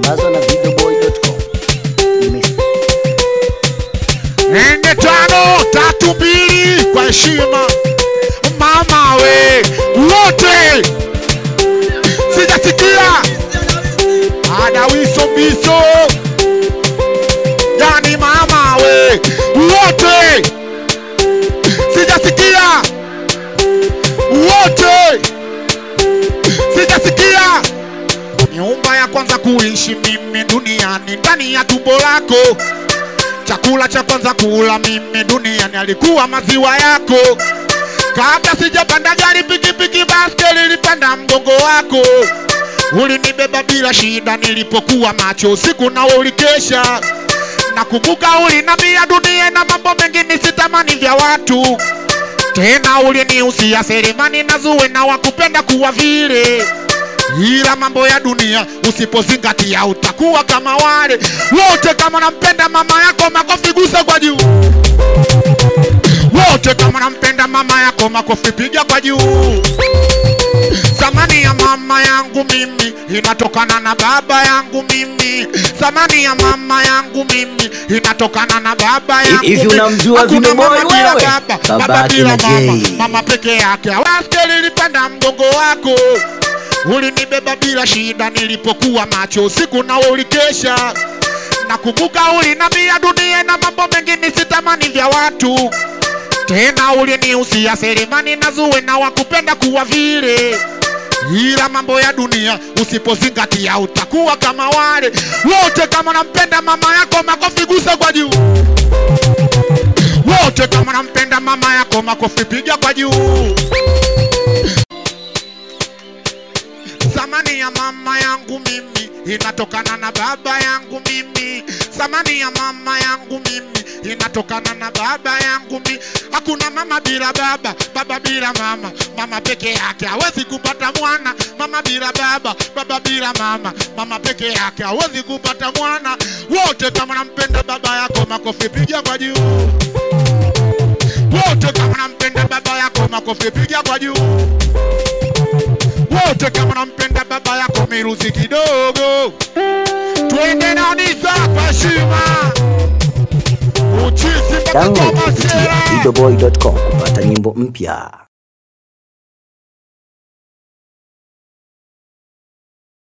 Sambazwa na videoboy.com. nne tano tatu mbili kwa heshima mama we wote sijasikia adawiso biso yani mama we wote sijasikia wote sijasikia nyumba ya kwanza kuishi mimi duniani ndani ya tumbo lako chakula cha kwanza kula mimi duniani alikuwa maziwa yako. Kabla sijapanda gari, pikipiki, baskeli, nilipanda mgongo wako. Ulinibeba bila shida nilipokuwa macho usiku na ulikesha. Nakumbuka ulinambia dunia na mambo mengine sitamani vya watu tena, ulinihusia Selemani na Zuwe na wakupenda kuwa vile ila mambo ya dunia usipozingatia utakuwa kama wale wote. Kama nampenda mama yako, makofi gusa kwa juu wote. Kama nampenda mama yako, makofi piga kwa juu. Thamani ya mama yangu mimi inatokana na baba yangu mimi. Thamani ya mama yangu mimi inatokana na baba yangu. Hivi mimi. unamjua Hakuna Vino Boy mama bila wewe? baba, Baba baba yake bila na mama, Jay. mama peke yake. Baskeli ilipanda mgongo wako, ulinibeba bila shida nilipokuwa macho usiku na ulikesha. Nakumbuka ulinambia dunia na mambo mengine sitamani vya watu tena ulinihusia Selemani na Zuwe na wakupenda kuwa vile, ila mambo ya dunia usipozingatia utakuwa kama wale wote. Kama nampenda mama yako, makofi gusa kwa juu wote. Kama nampenda mama yako, makofi piga kwa juu. Thamani ya mama yangu mimi inatokana na baba yangu mimi. Thamani ya mama yangu mimi inatokana na baba yangu mimi. Hakuna mama bila baba, baba bila mama. Mama peke yake hawezi kupata mwana. Mama bila baba, baba bila mama. Mama peke yake hawezi kupata mwana. Wote kama nampenda baba yako, makofi piga kwa juu. Wote kama nampenda baba yako, makofi piga kwa juu wote kama nampenda baba yako miruzi kidogo, twende na Onisa kwa heshima, uchizi mpaka kwa Download kupitia masera. videoboy.com kupata nyimbo mpya.